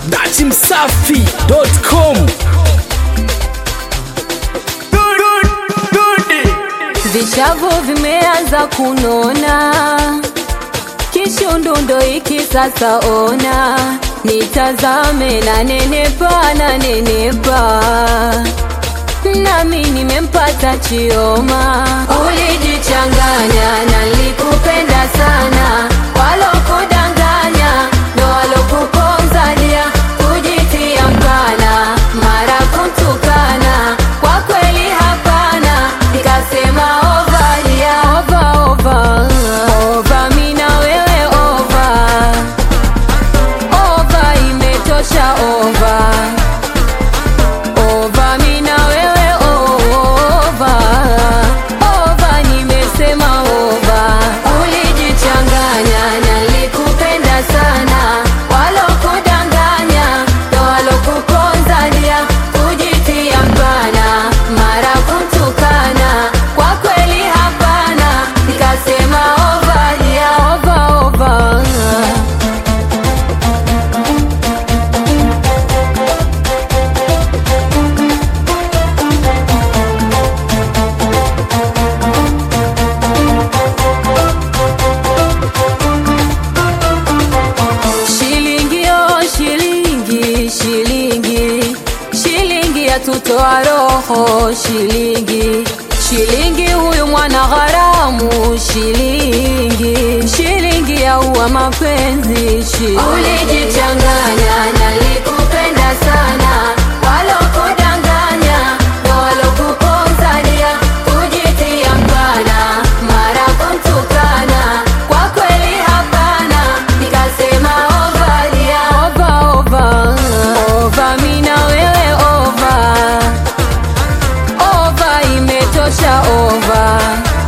datimsafi.com Vishavu vimeanza kunona, kishundundo hiki sasa ona, nitazame na nenepa na nenepa, nami nimempata Chioma. Ulijichanganya na nilikupenda sana, walokudanganya ndo walokuponzalia, kujitia mkana, mara kuntukana, kwa kweli hapana, nikasema ovalia ova ova ova, mina wewe ova ova, imetosha ova ova, mina wewe ova ova, nimesema ova. Ulijichanganya na nilikupenda sana, walokudanganya ndo walokuponzalia, kujitia mbana, mara kuntukana, kwa kweli hapana, nikasema ovalia ova ova Shilingi oh shilingi shilingi shilingi yatutoa roho shilingi shilingi huyu mwana gharamu shilingi shilingi yaua mapenzi shilingi ulijichanganya na nilikupenda sana walokudanganya ndo walokuponzalia kujitia mbana mara kuntukana kwa kweli hapana nikasema ovalia ova ova ova mina wewe ova ova imetosha ova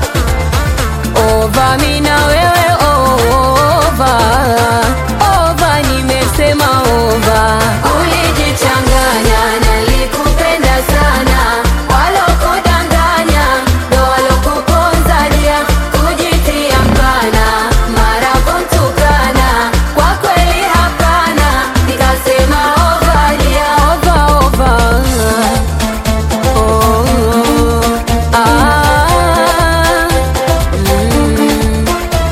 ova mina wewe ova ova nimesema ova ulijichanganya na nilikupenda sana walokudanganya ndo walokuponzalia kujitia mbana mara kuntukana kwa kweli hapana nikasema ovalia ova ova Oh, ah, mm.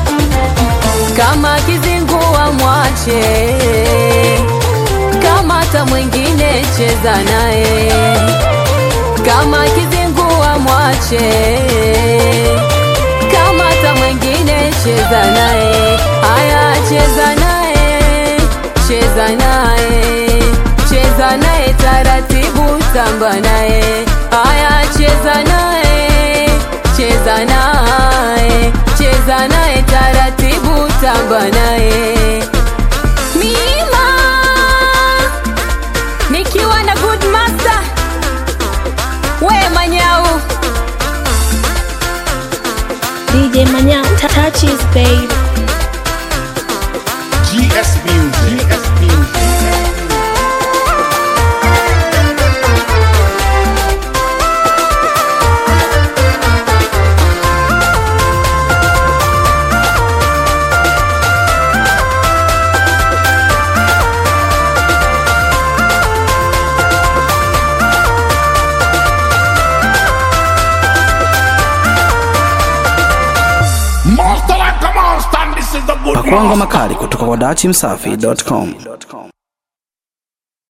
Kama kizingua mwache, kama hata mwingine cheza naye. Kama kizingua mwache, kama hata mwingine cheza naye. Haya, cheza naye, cheza naye, cheza naye taratibu, tamba naye. Haya, cheza naye, cheza naye, cheza naye taratibu, tamba naye. Mima nikiwa na good master we manyau DJ Manya touches babe. GS Music. GS Music. Master like a monster, and this is the good pakuanga master. makali kutoka kwa datimsafi.com